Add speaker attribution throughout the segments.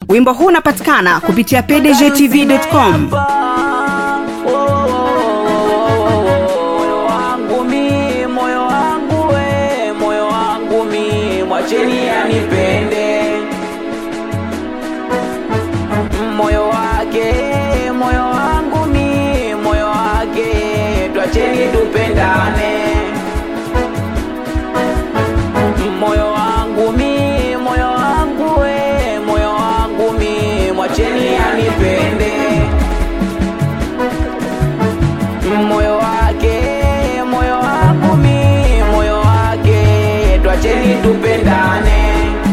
Speaker 1: wimbo huu unapatikana kupitia pdgtv.com
Speaker 2: moyo wangu mi moyo wangu we moyo wangu mi mwacheni anipende moyo wake moyo wangu mi moyo wake twacheni tupendane moyo wangu mi moyo wangu we moyo wangu mi mwacheni anipende moyo wake moyo wangu mi moyo wake twacheni tupendane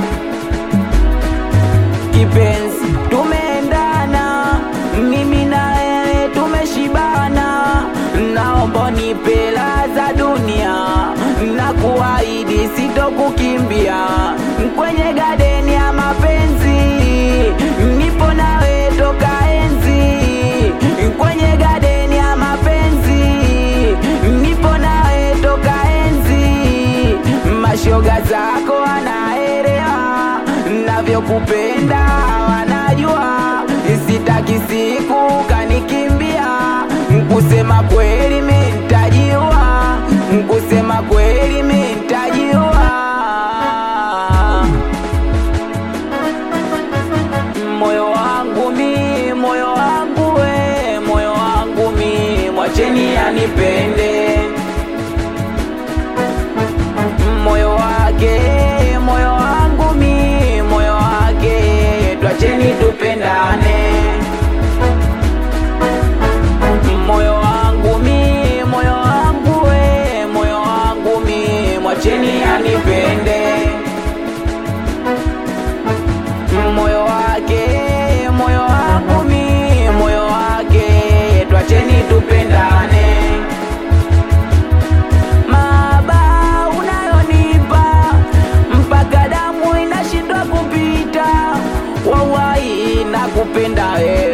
Speaker 2: kipenzi tumeendana mimi na wewe tumeshibana naomba nipe raha za dunia na kuahidi sitokukimbia kwenye gadeni ya mapenzi nipo nawe toka enzi kwenye gadeni ya mapenzi nipo nawe toka enzi mashoga zako wanaelewa navyokupenda wanajua sitaki siku kanikimbia kusema kweli mintajiwa kusema kweli mintajiwa moyo wangu mi moyo wangu we moyo wangu mi mwacheni anipende moyo wake moyo wangu mi moyo wake twacheni tupendane moyo wangu mi moyo wangu we moyo wangu mi mwacheni anipende moyo wake moyo wangu mi moyo wake twacheni tupendane maba unayonipa mpaka damu inashindwa kupita wawai na kupenda we